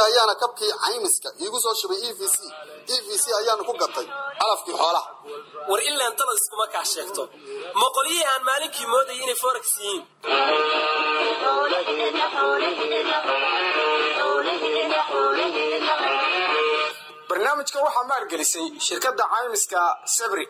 ayaana kabkii caymiska iigu soo shubay e v c e v c ayaana ku gatay calafkii xoolaha war ilaan dalad iskuma kaa sheegto ma qolyihii aan maalinkii moodayay inay forex yihiin barnaamijka waxaa maalgelisay shirkadda caymiska sabri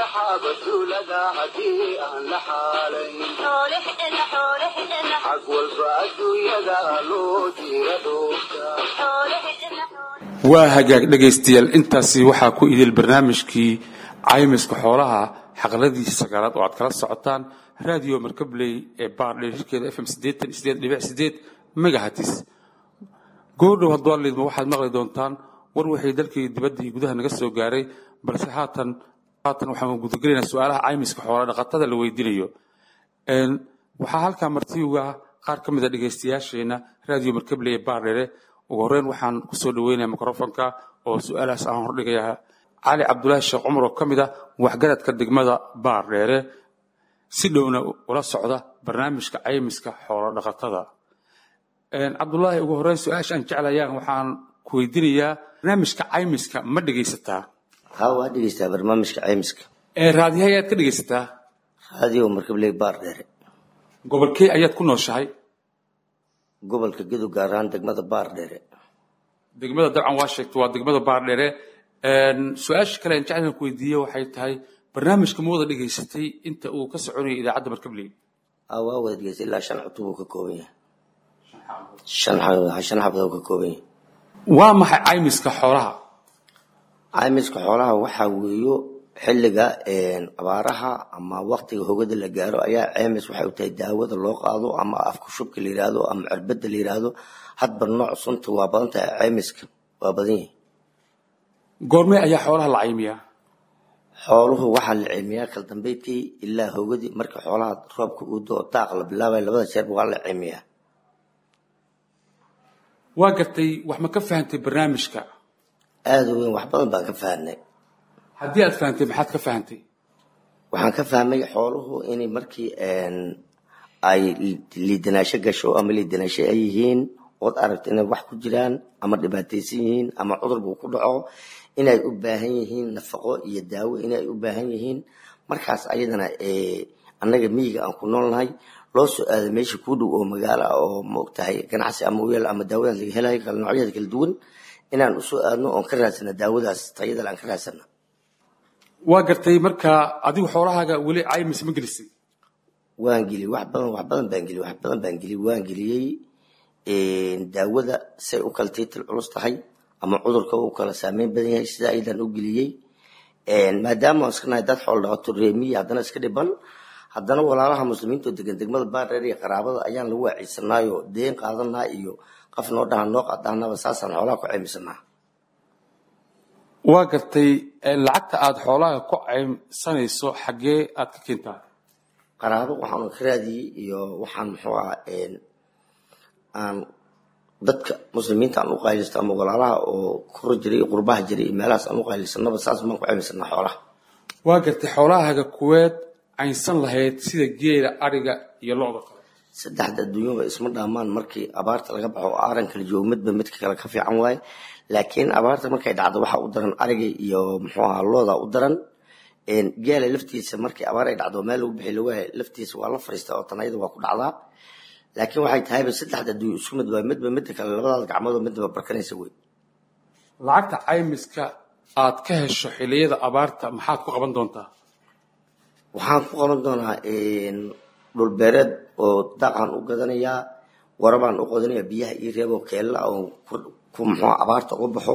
waa hagaag dhegaystayaal intaasi waxaa ku idil barnaamijkii caymiska xoolaha xaqladiisa sagaalaad oo aad kala socotaan radio markabley ee baardheerkeeda fm megahatis goordhow hadduu liidma waxaad maqli doontaan war waxay dalkii dibadda iyo gudaha naga soo gaaray balse haatan haatan waxaan gudagelaynaa su-aalaha caymiska xoola dhaqatada la weydiinayo waxaa halkaa martiuga qaar ka mid a dhegaystayaasheena radio markabley ee baardheere ugu horreyn waxaan kusoo dhaweynaya microfonka oo su-aalahaas aan hordhigayaa cali cabdulaahi sheekh cumar oo ka mid ah waxgaradka degmada baardheere si dhowna ula socda barnaamijka caymiska xoolo dhaqatada cabdulaahi ugu horreyn su-aasha aan jeclayaan waxaan ku weydiinayaa barnaamijka caymiska ma dhegaysataa ha waa dhegeystaa barnaamijka caymiska raadiyaha ayaad ka dhegaysataa raadiyo markabley baar dheere gobolkee ayaad ku nooshahay gobolka gedo gaar ahaan degmada baar dheere degmada dabcan waa sheegta waa degmada baardheere su-aasha kale aan jeclaan ku weydiiye waxay tahay barnaamijka ma wada dhegaysatay inta uu ka soconayay idaacadda markabley ha waa wada dhegeystay ilaa shan cutub uu ka kooban yahay shan xa- shan xabad uu ka kooban yahay waa maxay caymiska xoolaha caymiska xoolaha waxaa weeyo xilliga abaaraha ama waktiga hogada la gaaro ayaa caymis waxay u tahay daawada loo qaado ama afka shubka la yiraahdo ama cirbada la yiraahdo hadba nooc sunta waa badan tahay caymiska waa badan yahay goormee ayaa xoolaha la caymiyaa xooluhu waxaa la caymiyaa kala dambeydkii ilaa hogadii marka xoolaha roobka uu doo daaq la bilaabay labada jeerba waa la caymiyaa waa gartay wax ma ka fahantay barnaamijka aada u weyn wax badan baan ka fahnay haddii aad fahantay maxaad ka fahantay waxaan ka fahmay xooluhu inay markii ay liidanaasho gasho ama liidanaasho ay yihiin ood aragto inay wax ku jiraan ama dhibaataysan yihiin ama cudur buu ku dhaco inay u baahan yihiin nafaqo iyo daawo inay u baahan yihiin markaas ayadana annaga miyiga aan ku noolnahay loo soo aado meesha kuu dhow oo magaalo ah oo maogtahay ganacsi ama u yaal ama daawadaas laga helayo kala noocyadeeda kala duwan inaan usoo aadno oon ka raadsana daawadaas tayadale aan ka raadsana waa gartay marka adigu xoolahaaga weli caymis ma gelisay waan geliyey wax badan wax badan baan geliyey wax badan baan geliyey waan geliyey daawada say u kala tiitil culus tahay ama cudurka u kala saameyn badan yahay sida ayadaan u geliyey maadaama aan iska nahay dad xoolo dhaqato reemiya haddana iska dhiban haddana walaalaha muslimiinta oo degan degmada baardheer iyo qaraabada ayaan lagu waaciisanaayo deen qaadanaa iyo qof noo dhaha noo qadaanaba saasaan xoolaha ku caymisanaa waa gartay lacagta aad xoolaha ku caymsanayso xaggee aad ka keentaa qaraabo waxaan ka raadiyey iyo waxaan muxuu aha aan dadka muslimiinta aan u qaylista ama walaalaha oo kor jiray iyo qurbaha jiray iyo meelahaas aan u qaylisanaba saas baan ku caymisanaa xoolaha waa gartay xoolahaaga kuweed caynsan lahayd sida geela ariga iyo lo-da kale saddexda adduunyaba isma dhaamaan markii abaarta laga baxo oo aaran kala joogo midba midka kale ka fiican waaye laakiin abaarta markay dhacdo waxaa u daran ariga iyo muxuu aha looda u daran geela laftiisa markii abaar ay dhacdo meel lagu bixi lagu hay laftiisa waa la fariistaa oo tanayada waa ku dhacdaa laakiin waxay tahayba saddexda adduunyo isku mid waa midba midda kale labadaas gacmoodoo midba barkanaysa wey lacagta caymiska aad ka hesho xilliyada abaarta maxaad ku qaban doontaa waxaan ku qaban doonaa dhulbeereed oo daaqaan u gadanayaa warabaan u qodanayaa biyaha ii reebo keella oo ku muxuu abaarta uga baxo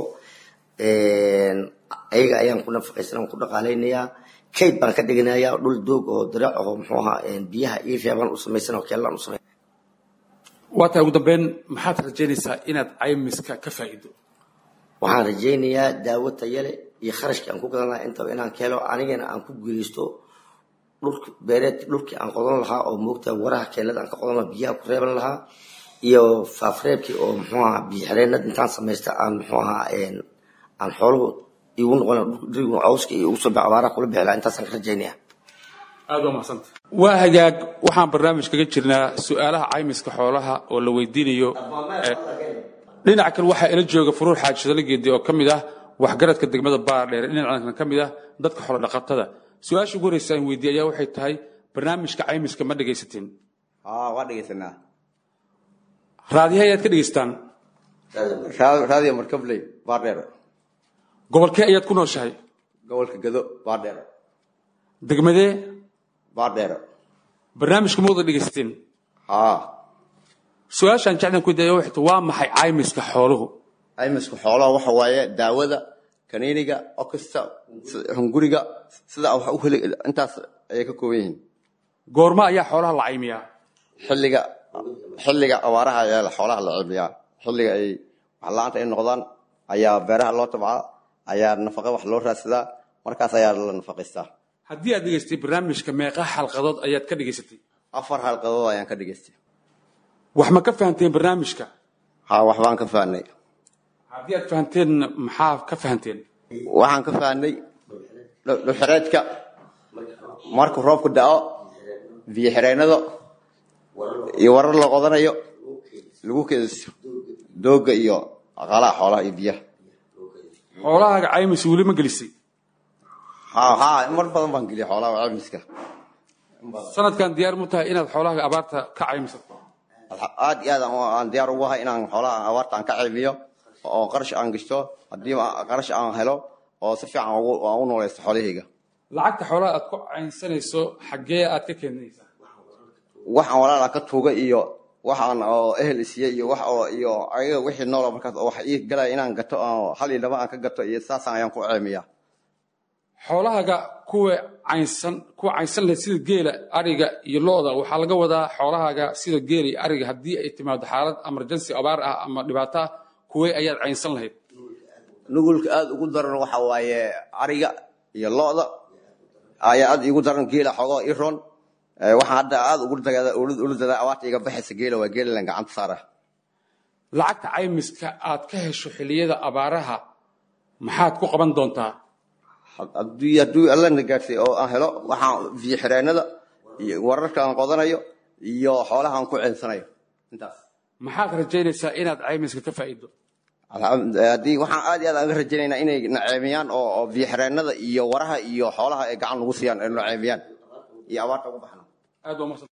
ayaga ayaan ku nafaqaysan ku dhaqaalaynayaa kayd baan ka dhiganayaa dhul doog oo dirac oo muxuu ahaa biyaha ii reebaan u samaysan oo keellaan u samay waa tahay ugu dambeyn maxaad rajaynaysaa inaad caymiska ka faa'iido waxaan rajaynayaa daawo tayale iyo kharashkii aan ku gadan lahaa intaba inaan ka helo anigana aan ku guuleysto dhulki beereed dhulkii aan qodan lahaa oo moogta waraha keelada aan ka qodan lahaa biyaha ku reeban lahaa iyo faafreebkii oo muxuu ahaa biyo xireenad intaan samaysta aan muxuu ahaa aan xooluhu igu noqon dhirigu cawska iyo ugu soo bax abaaraha kula bixi lahaa intaasaan ka rajaynaya aad waa mahadsanta waa hagaag waxaan barnaamij kaga jirnaa su-aalaha caymiska xoolaha oo la weydiinayo dhinaca kale waxaa ila jooga furuur xaaji shadale geedi oo ka mid ah waxgaradka degmada baardheer dhinacan ka mid ah dadka xoolodhaqatada su-aasha ugu horeysa aan weydiiye ayaa waxay tahay barnaamijka caymiska ma dhegaysateen aa waa dhegeysanaa raadiyaha ayaad ka dhegaystaan Ra- raadiyo markabley baardheer gobolkee ayaad ku nooshahay gobolka gado baardheer degmadee baardheer barnaamijka ma wada dhegaysateen haa su-aashaan jeclaan ku weydiiye waxay tahay waa maxay caymiska xooluhu caymisku xoolaha waxa waaye daawada kaniiniga okista si- hunguriga sida wax u heli intaas ayay ka kooban yihiin goorma ayaa xoolaha la caymiyaa xilliga xilliga abaaraha ayaa xoolaha la cimiyaa xilliga ay wax la-aanta ay noqdaan ayaa beeraha loo tabcaa ayaa nafaqa wax loo raadsadaa markaas ayaa la nafaqaystaa haddii aad dhegaystay barnaamijka meeqa xalqadood ayaad ka dhegaysatay afar halqadood ayaan ka dhegaystay wax ma ka fahanteen barnaamijka haa waxbaan ka fahnay haddii aad fahanteen maxaa ka fahanteen waxaan ka fahnay dhu- dhuxureedka markuu roobku da'o biyo xireennada iyo warar la qodanayo lagu keediso dooga iyo aqalaha xoolaha iyo biyaha xoolahaaga caymis weli ma gelisay haa haa mar badan baan geliyay xoolaha caymiska sanadkan diyaar mu tahay inaad xoolahaaga abaarta ka caymisato Alxa- aad iyo aad aan- aan diyaar ugu ahay inaan xoolaha abaarta aan ka caymiyo oo qarash aan gashto haddii ma- qarash aan helo oo si fiican ugu- aan u noolaysto xoolahayga lacagta xoolaha aad ku caynsanayso xaggee aad ka keenaysaa waxaan walaal aan ka tuuga iyo waxaan oo ehel isiye iyo wax oo iyo ayaga wixii nool oo markaas oo wax ii galaya inaan gato oo hal iyo laba aan ka gato iyo saasaan ayaan ku ceemiyaa xoolahaaga kuwa caynsan kuwa caynsan leh sida geela ariga iyo lo-da waxaa laga wadaa xoolahaaga sida geela iyo ariga haddii ay timaado xaalad emergency abaar ah ama dhibaato ah kuwee ayaad caynsan lahayd nugulka aad ugu daran waxa waaye ariga iyo lo-da ayaa aad igu daran geela xogoo i roon Eh, waxaan hadda aad ugu dagaa- ula dadaa abaarta iga baxaysa geela waa geela lan gacanta saara lacagta caymiska aad ka hesho xilliyada abaaraha maxaad ku qaban doontaa haddii hadduu alla na gaadhsay oo aan helo waxaan biyo xireennada iyo wararka aan qodanayo iyo xoolaha aan ku ceensanayo intaas maxaad rajaynaysaa inaad caymiska ka faa'iido Alxamd- haddii waxaan aad iyo aad aan ka rajaynaynaa inay naceemiyaan oo oo biyo xireennada iyo waraha iyo xoolaha ay gacan nagu siiyaan ay naceemiyaan iyo abaarta ugu baxna aad waa mahadsan